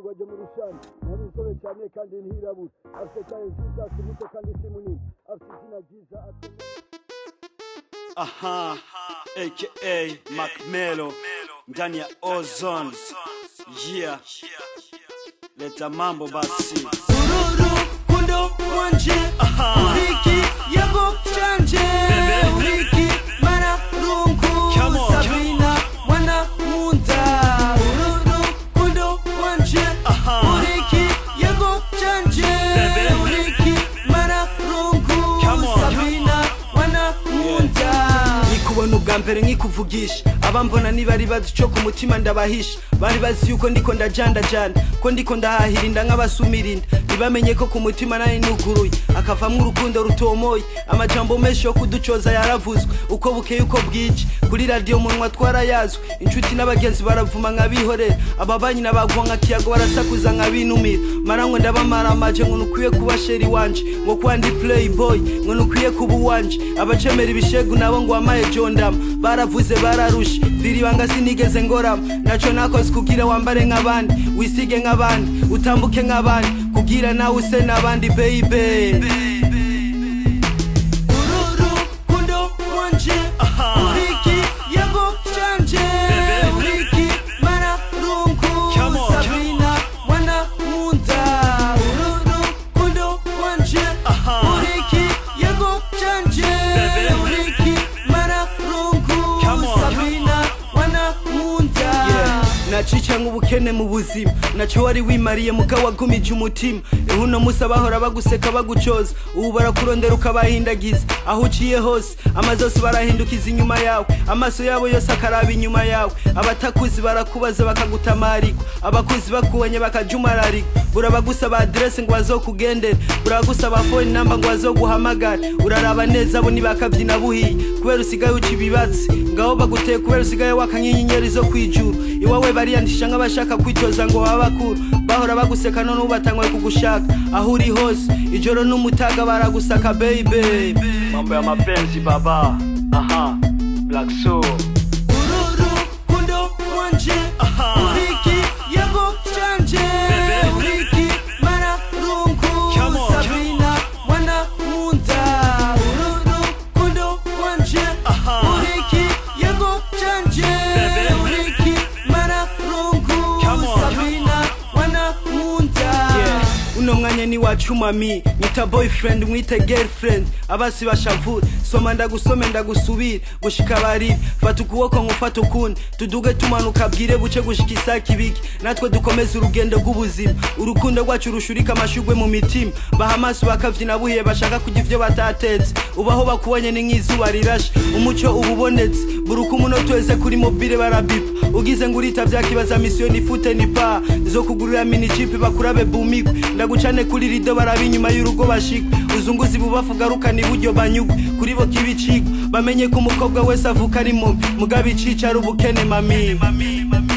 rwajya mu rushani nari inzobe cyane kandi ntirabura afite taye nziza afite umuto kandi si munini afite izina ryiza akomeye aha aka macmelo ndani ya ozone yeah leta mambo basi ururu kundo wanje uriki yego canje uriki mara rungu Come on, sabina mwana munda ururu kundo wanje uriki yego canje Baby. uriki mara rungu Come on. sabina mwana munda nikubona ubwa mbere nkikuvugisha abambona niba ari bazi ico ku mutima ndabahisha bari bazi yuko ndiko ndajandajanda ko ndiko ndahahira nk'abasumirinda ntibamenye ko ku mutima nari nuguruye akavamwo urukundo rutomoye amajambo menshi yo kuducoza yaravuzwe uko bukeye uko bwije kuri radiyo munwa twarayazwe inshuti n'abagenzi baravuma nk'abihorera ababanyi n'abagwa nka kiyago barasakuza nk'abinumira marangwe ndabamara amaje ngo nukwiye kuba sheri wanje ngo kuba ndi playboy ngo nukwiye kuba uwanje abacemera ibishegu nabo ngo wamaye jondama baravuze bararushe diribanga sinigeze ngorama naco nakoze kugira wambare nk'abandi wisige nk'abandi utambuke nk'abandi kugira nawe use n'abandi baby ururu kundo wanje uriki yego canje uriki mara rungu Come on, sabina mwana munda ururu kundo wanje uriki yego canje Baby. uriki mara rungu Come on, sabina mwana munda nacica nk'ubukene mu buzima naco wari wimariye muga wagumije umutima uno musi abahora baguseka bagucoza ubu barakurondera ukabahindagiza aho uciye hose amazose barahindukiza inyuma yawe amaso yabo yose akaraba inyuma yawe abatakuzi barakubaza bakagutamarikwa abakuzi bakubonye bakajumararikwa burabagusaba aderese ngo bazokugendere burabagusaba foni namba ngo bazoguhamagare uraraba neza bo ntibakabyina buhiye kubera usigaye uca ibibatsi ngaho baguteye kubera usigaye waka nk'inyenyeri zo kwijuru iwawe bariyandisha nk'abashaka kwitoza ngo baba bakuru bahora baguseka none ubu batanguye kugushaka aho uri hose ijoro n'umutaga baragusaka baby mambo ya mapenzi baba aha black soul ururu kundo wanje uriki yego canje Baby. uriki mara rungu Come on, sabina mwana munda ururu kundo wanje uriki yego canje Baby. uriki mara rungu Come on, sabina mwana munda uno mwanya ni wacu mami nyita boyfriend mwite girlfriend abasi bashavura soma ndagusome ndagusubire gushika baribi fata ukuboko nkufata ukundi tuduge tumanuka bwire buce gushika isaki ibiki natwe dukomeze urugendo rw'ubuzima urukundo rwacu rushurika amashugwe mu mitima baha amaso bakavyina buhiye bashaka kurya ivyo batatetse ubaho bakubonye ni nk'izuba rirashe umuco uba ubonetse buri uko umunota wese kuri mobile barabipa ugize ngo urita vyakibaza misiyoni ifute ni pa zo kugurira mini chip bakurabe bumigwe ndagucane kuri rido baraba inyuma y'urugo bashikwe uzunguzi bubafu garukana iburyo banyugwe kuri bo kibicigwa bamenye ko umukobwa wese avuka ari mubi mugabe icica ari ubukene mami